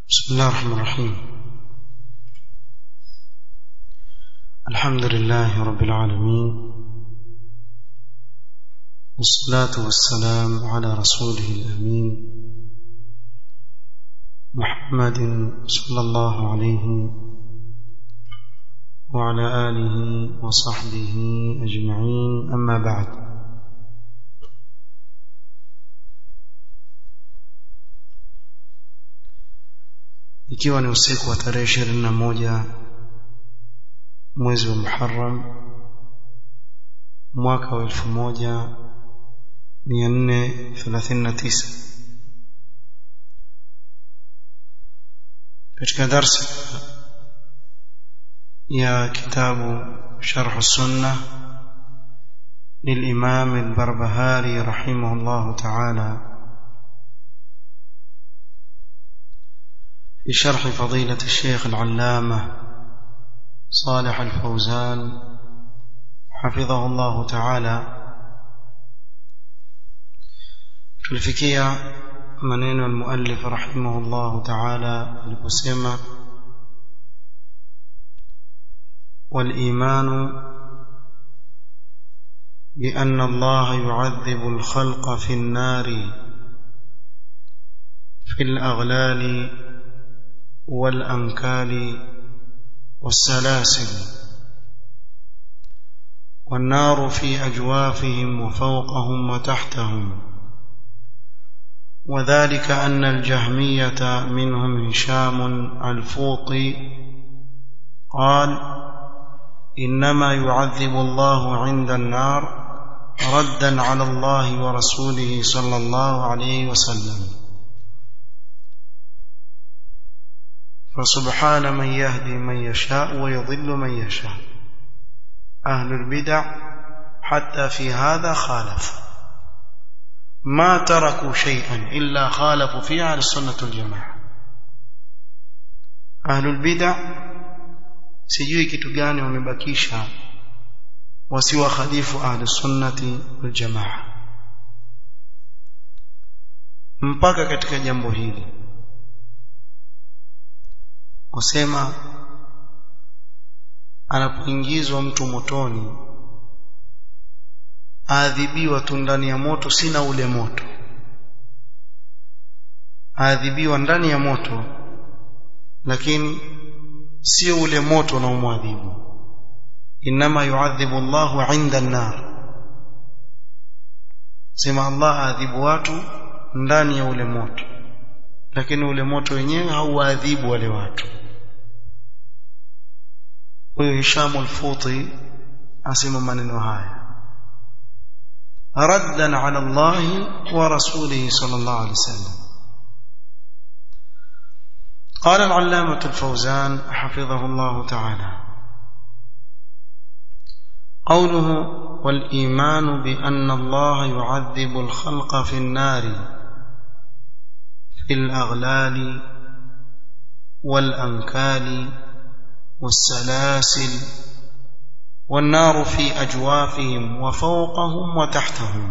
بسم الله الرحمن الرحيم الحمد لله رب العالمين والصلاة والسلام على رسوله الأمين محمد صلى الله عليه وعلى آله وصحبه أجمعين أما بعد ikiwa ni usiku wa tarehe ishirini na moja mwezi wa Muharram mwaka wa elfu moja mia nne thelathini na tisa katika darsa ya kitabu sharh sunna للإمام البربهاري رحمه الله تعالى بشرح فضيلة الشيخ العلامة صالح الفوزان حفظه الله تعالى tulifikia maneno المؤلف رحمه الله تعالى aliposema والإيمان بأن الله يعذب الخلق في النار في الأغلال والأنكال والسلاسل والنار في أجوافهم وفوقهم وتحتهم وذلك أن الجهمية منهم هشام الفوطي قال إنما يعذب الله عند النار ردا على الله ورسوله صلى الله عليه وسلم فسبحان من يهدي من يشاء ويضل من يشاء أهل البدع حتى في هذا خالف ما تركوا شيئا إلا خالفوا فيه على السنة الجماعة أهل البدع sijui kitu gani wamebakisha wasiwakhalifu ahli sunnati wal jamaa mpaka katika jambo hili wasema anapoingizwa mtu motoni aadhibiwa tu ndani ya moto sina ule moto aadhibiwa ndani ya moto lakini sio ule moto unaomwadhibu inma yuadhibu Allahu inda an-nar sema Allah aadhibu watu ndani ya ule moto lakini ule moto wenyewe hauadhibu wale watu huyo Hisham al-Futi asema maneno haya raddan ala Allah wa rasulihi sallallahu alayhi wasallam قال العلامة الفوزان حفظه الله تعالى قوله والإيمان بأن الله يعذب الخلق في النار في الأغلال والأنكال والسلاسل والنار في أجوافهم وفوقهم وتحتهم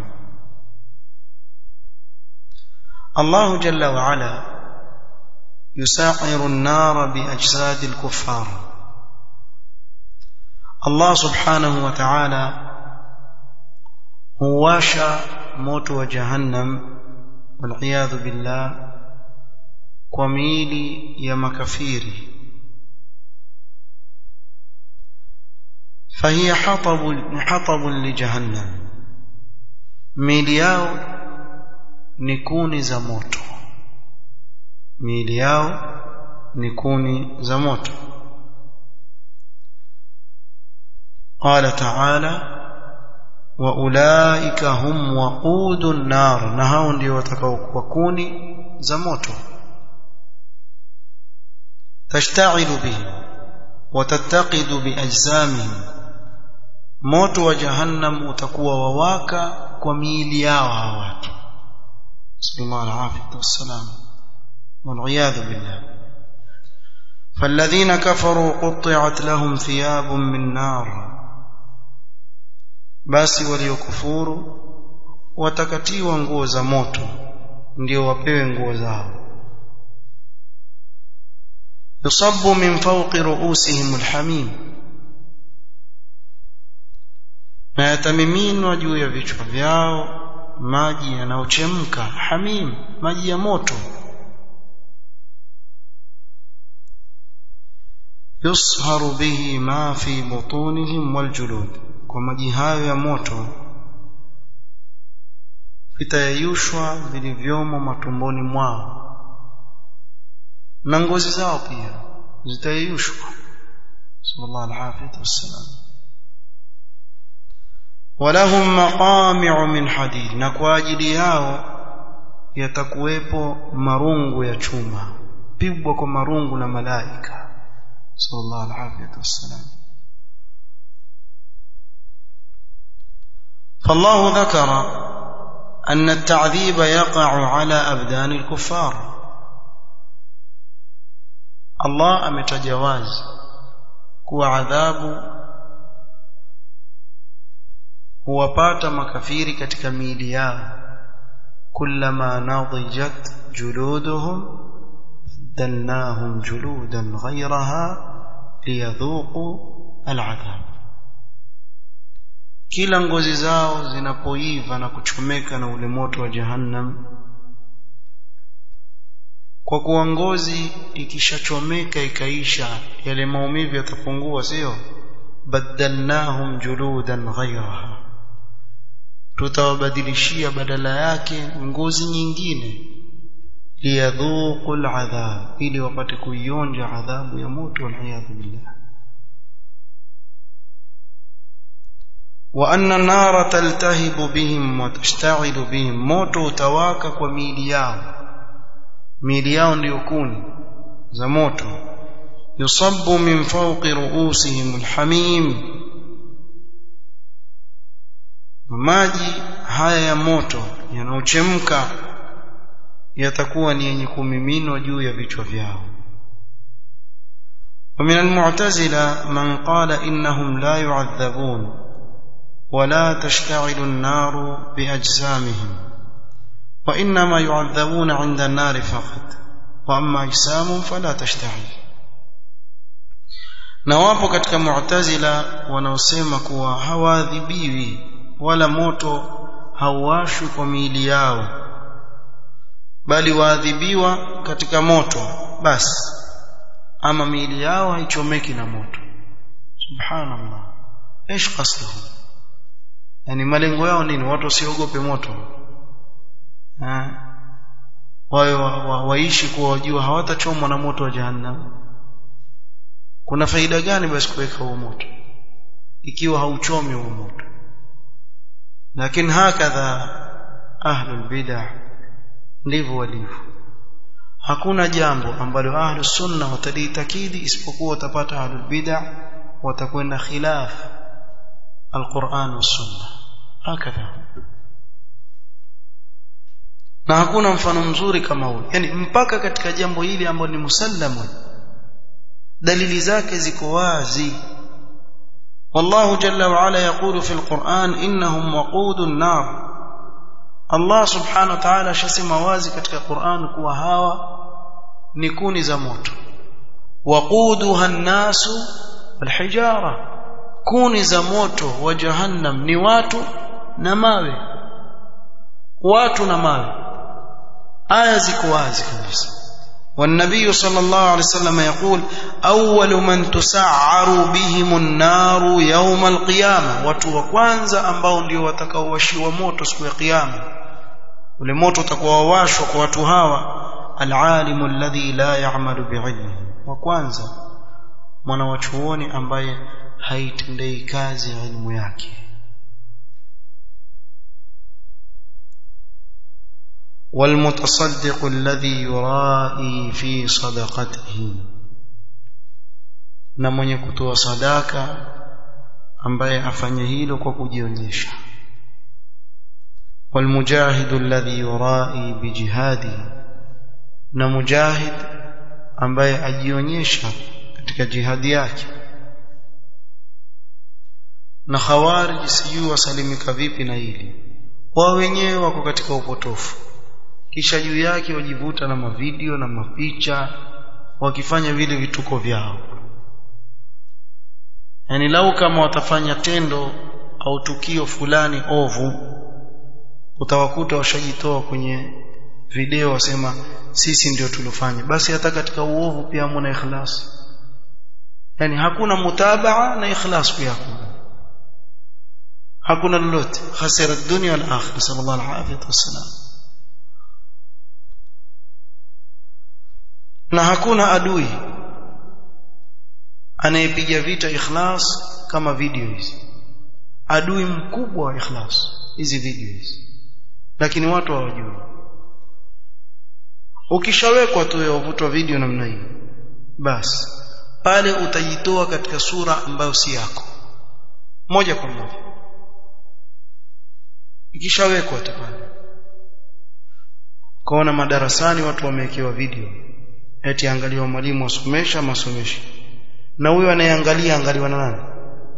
الله جل وعلا يساعر النار بأجساد الكفار الله سبحانه وتعالى هواشا موت وجهنم والعياذ بالله وميلي يا مكفيري فهي حطب حطب لجهنم ميلي yao ni kuni za moto miili yao ni kuni za moto qala ta'ala wa ulaika hum waqudun nar na hao ndio watakaokuwa kuni za moto tashta'ilu bihi wa tattaqidu bi ajsamihim moto wa jahannam utakuwa wawaka kwa miili yao hawa watu sallallahu alaihi wasallam والعياذ بالله فالذين كفروا قطعت لهم ثياب من نار basi waliokufuru watakatiwa nguo za moto ndio wapewe nguo zao yusabbu min fawqi ru'usihim alhamim na yatamiminwa juu ya vichwa vyao maji yanayochemka hamim maji ya moto yusharu bihi ma fi butunihim waljulud kwa maji hayo ya moto vitayeyushwa vilivyomo matumboni mwao na ngozi zao pia zitayeyushwa sallallahu alaihi wasallam walahum maqami'u min hadid na kwa ajili yao yatakuwepo marungu ya chuma pigwa kwa marungu na malaika sallallahu alaihi wasallam فالله ذكر أن التعذيب يقع على أبدان الكفار الله أمتجواز كو عذاب huwapata makafiri katika miili yao kullama nadijat juluduhum badalnahum juludan ghayraha liyadhuqu al'adhab kila ngozi zao zinapoiva na kuchomeka na ule moto wa jahannam kwa kuwa ngozi ikishachomeka ikaisha yale maumivu yatapungua sio badalnahum juludan ghayraha tutawabadilishia badala yake ngozi nyingine liyadhuqu al'adhab ili wapate kuionja adhabu ya moto waliyadhu billah wa anna an-nara taltahibu bihim wa tashta'ilu bihim moto utawaka kwa miili yao miili yao ndiyo kuni za moto yusabbu min fawqi ru'usihim alhamim maji haya ya moto yanaochemka yatakuwa ni yenye kumiminwa juu ya vichwa vyao ومن المعتزلة من قال إنهم لا يعذبون ولا تشتعل النار بأجسامهم وإنما يعذبون عند النار فقط وأما أجسام فلا تشتعل na wapo katika mu'tazila wanaosema kuwa hawaadhibiwi wala moto hauwashwi kwa miili yao bali waadhibiwa katika moto basi ama miili yao haichomeki na moto subhanallah ايش قصدهم yani malengo yao nini watu wasiogope moto wao waishi kuwa wajua hawatachomwa na moto wa jahannam kuna faida gani basi kuweka huo moto ikiwa hauchomi huo moto lakini hakadha ahlul bid'ah ndivyo walivyo hakuna jambo ambalo ahlus sunna wataliitakidi isipokuwa watapata ahlul bid'ah watakwenda khilaf alquran was sunna hakadha na hakuna mfano mzuri kama huu yani mpaka katika jambo hili ambalo ni musallamun dalili zake ziko wazi والله جل وعلا يقول في القرآن إنهم وقود النار الله سبحانه وتعالى شسم wazi katika Qur'an kuwa hawa ni kuni za moto waquduha an-nasu wal-hijara kuni za moto wa jahannam ni watu na mawe watu na mawe aya ziko wazi kabisa والنبي صلى الله عليه وسلم يقول أول من تسعر بهم النار يوم القيامة watu wa kwanza ambao ndio watakaowashiwa moto siku ya kiyama ule moto utakuwa washwa kwa watu hawa alalimu alladhi la ya'malu bi'ilmihi wa kwanza mwana wa chuoni ambaye haitendei kazi elimu yake والمتصدق الذي يرائي في صدقته na mwenye kutoa sadaka ambaye afanye hilo kwa kujionyesha والمجاهد الذي يرائي بجهاده na mujahid ambaye ajionyesha katika jihadi yake na khawarij sijui wasalimika vipi na hili wao wenyewe wako katika upotofu kisha juu yake wajivuta na mavideo na mapicha wakifanya vile vituko vyao yani lau kama watafanya tendo au tukio fulani ovu utawakuta washajitoa kwenye video wasema sisi ndio tulofanya basi hata katika uovu pia hamna ikhlas yani hakuna mutabaa na ikhlas pia hakuna hakuna lolote khasira dunya wal akhirah sallallahu alaihi wasallam na hakuna adui anayepiga vita ikhlas kama video hizi adui mkubwa wa ikhlas hizi video hizi lakini watu hawajui ukishawekwa tu yavutwa video namna hiyo basi pale utajitoa katika sura ambayo si yako moja kwa moja ikishawekwa tu pale kaona madarasani watu wamewekewa video eti angaliwa mwalimu asomesha masomeshi na huyo anayeangalia angaliwa na nani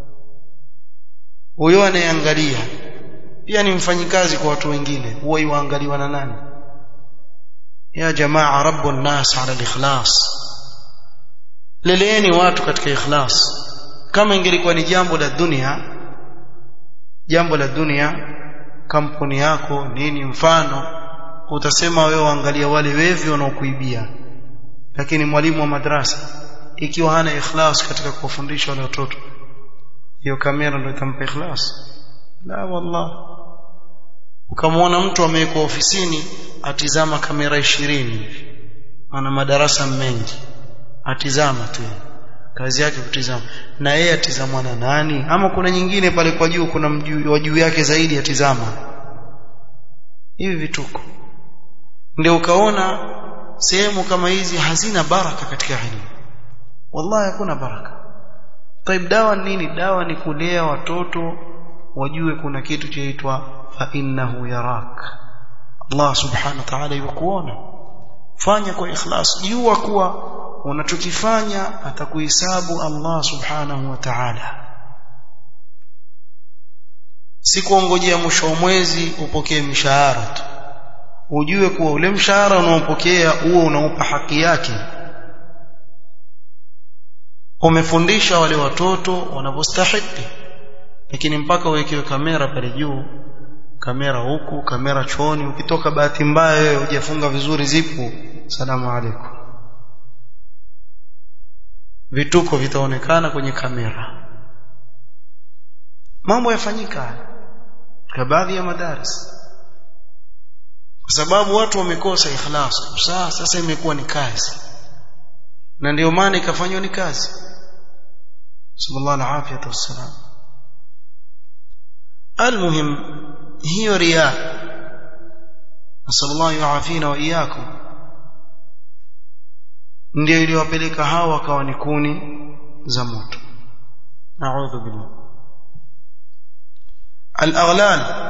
huyo anayeangalia pia ni mfanyikazi kwa watu wengine huwa yuangaliwa na nani ya jamaa rabbu nas ala al-ikhlas leleeni watu katika ikhlas kama ingelikuwa ni jambo la dunia jambo la dunia kampuni yako nini mfano utasema wewe waangalia wale wevi wanaokuibia lakini mwalimu wa madrasa ikiwa hana ikhlas katika kuwafundisha wale watoto hiyo kamera ndio itampa ikhlas la wallah ukamwona mtu amewekwa ofisini atizama kamera ishirini ana madarasa mengi atizama tu kazi yake kutizama na yeye atizamwa na nani ama kuna nyingine pale kwa juu kuna wa juu yake zaidi atizama hivi vituko ndio ukaona sehemu kama hizi hazina baraka katika elimu wallahi hakuna baraka taib dawa nini dawa ni kulea watoto wajue kuna kitu chaitwa fa innahu yarak Allah subhanahu wa ta'ala yukuona fanya kwa ikhlas jua kuwa unachokifanya atakuhesabu Allah subhanahu wa ta'ala si kuongojea mwisho wa mwezi upokee mshahara tu ujue kuwa ule mshahara unaopokea huo unaupa haki yake umefundisha wale watoto wanavyostahili lakini mpaka uwekewe kamera pale juu kamera huku kamera chooni ukitoka bahati mbaya wewe hujafunga vizuri zipu salamu alaykum vituko vitaonekana kwenye kamera mambo yafanyika kwa baadhi ya madaris kwa sababu watu wamekosa ikhlas sasa sasa imekuwa ni kazi na ndio maana ikafanywa ni kazi sallallahu alaihi wasallam المهم hiyo riya nasallallahu yuafina wa iyyakum ndio iliwapeleka hawa wakawa ni kuni za moto naudhu billah al-aghlal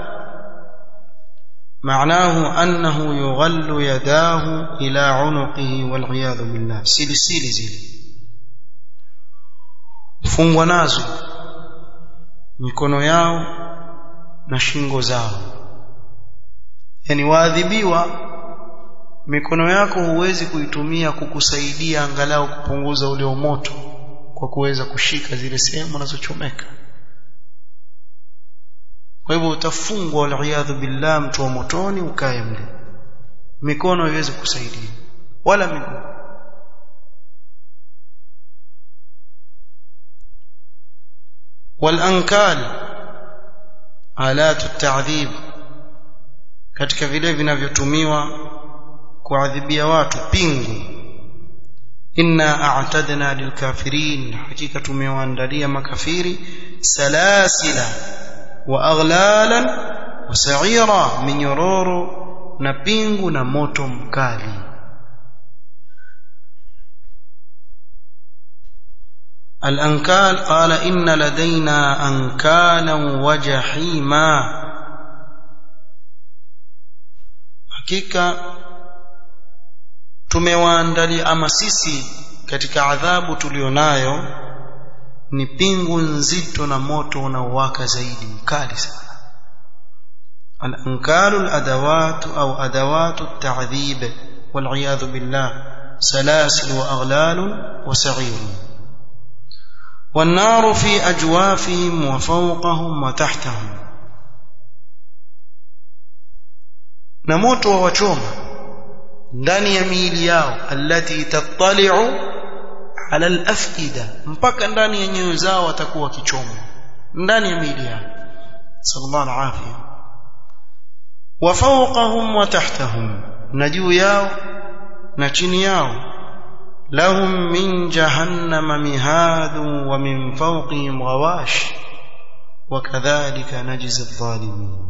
معناه أنه يغل يداه إلى عنقه والعياذ بالله سلسل زili fungwa nazo mikono yao na shingo zao yani waadhibiwa mikono yako huwezi kuitumia kukusaidia angalau kupunguza ule moto kwa kuweza kushika zile sehemu unazochomeka kwa hivyo utafungwa waliyadhu billah mtu wa motoni ukae mle mikono haiwezi kusaidia wala miguu walankal alatu ta'dhib katika vile vinavyotumiwa kuadhibia watu pingu inna a'tadna lilkafirin hakika tumewaandalia makafiri salasila wa aghlalan wa sa'ira minyororo na pingu na moto mkali الأنكال قال إن لدينا أنكالا وجحيما hakika tumewaandalia ama sisi katika adhabu tulionayo ni pingu nzito na moto unaowaka zaidi mkali sana al-ankalu al-adawat au adawatu at-ta'dhib wal billah سلاسل وأغلال وسعير والنار في أجوافهم وفوقهم وتحتهم نموت ووشوما ndani ya miili yao allati tattali'u ala al-afida mpaka ndani ya nyoyo zao watakuwa kichoma ndani ya miili yao sallallahu alaihi wa fawqahum wa tahtahum na juu yao na chini yao lahum min jahannama mihadun wa min fawqihim ghawash وكذلك نجزي الظالمين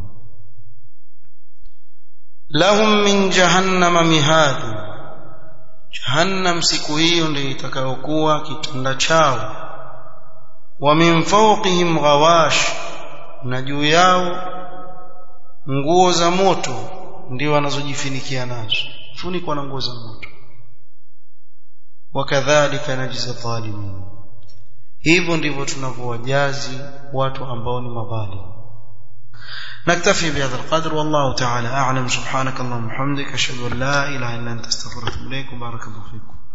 lahum min jahannama mihadu jahannam siku hiyo ndio itakayokuwa kitanda chao wa min fawqihim ghawash na juu yao nguo za moto ndio wanazojifinikia nazo funikwa na nguo za moto wakadhalika najza dhalimin hivyo ndivyo tunavyowajazi watu ambao ni madhalimu نكتفي بهذا القدر والله تعالى أعلم سبحانك اللهم وبحمدك أشهد أن لا إله إلا أنت استغفرك إليك وبارك الله فيكم